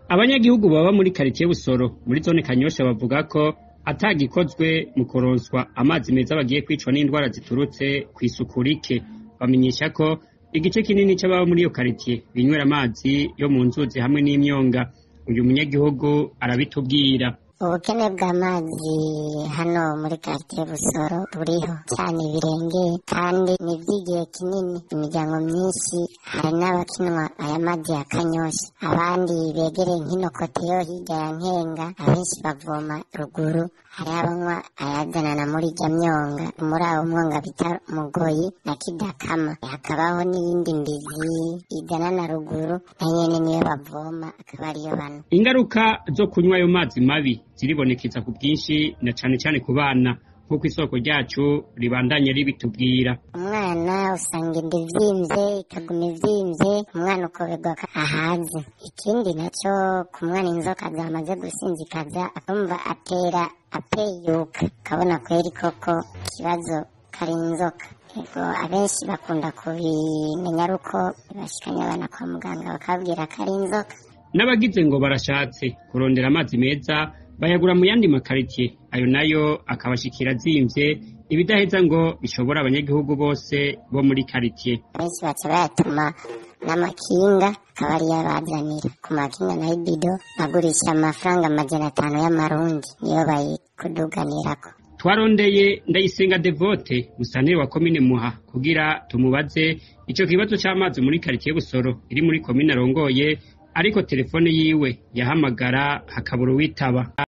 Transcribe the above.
abanyagihugu baba muri karitiye busoro muri zone kanyosha bavuga ko atagikozwe mu kuronswa amazi meza bagiye kwicwa n'indwara ziturutse kw'isuku rike bamenyesha ko igice kinini c'ababa muri iyo karitiye binywera amazi yo mu nzuzi hamwe n'imyonga uyu munyagihugu arabitubwira ubukene bw'amazi hano muri karitiye busoro buriho cyane ibirengeye kandi ni iby'igihe kinini imiryango myinshi hari n'abakinwa aya mazi ya kanyosha abandi begereye nk'ino kote yo hirya ya nkenga abenshi bavoma ruguru hari abanywa ayazanana muri ijya myonga muri abo mwonga bita mugoyi na kidakama hakabaho n'iyindi mbizi igana na ruguru na nyene niyo bavoma akaba ariyo banywa ingaruka zo kunywa ayo mazi mabi ziribonekeza ku bwinshi na cane cane ku bana nk'uko isoko ryacu ribandanye ribitubwira umwana usanga inda ivyimvye ikaguma ivyimvye umwana ukoberwa ko ahaze ikindi naco ku mwana inzoka zamaze gusinzikaza akumva atera apeyuka ukabona kweri koko ikibazo kari inzoka ego abenshi bakunda kubimenya ari uko bashikanye abana kwa muganga bakababwira ko ari inzoka n'abagize ngo barashatse kurondera amazi meza bayagura mu yandi makaritiye ayo nayo akabashikira azimvye ibidaheza ngo bishobora abanyagihugu bose bo muri karitiye benshi baca bayatuma n'amakinga akaba ariyo abazanira ku makinga na ibido agurisha amafaranga amajana atanu y'amarundi niyo bayikuduganirako twarondeye ndayisenga devote musanteri wa komine muha kugira tumubaze ico kibazo c'amazi muri karitiye busoro iri muri komine arongoye ariko telefone yiwe yahamagara hakabura uwitaba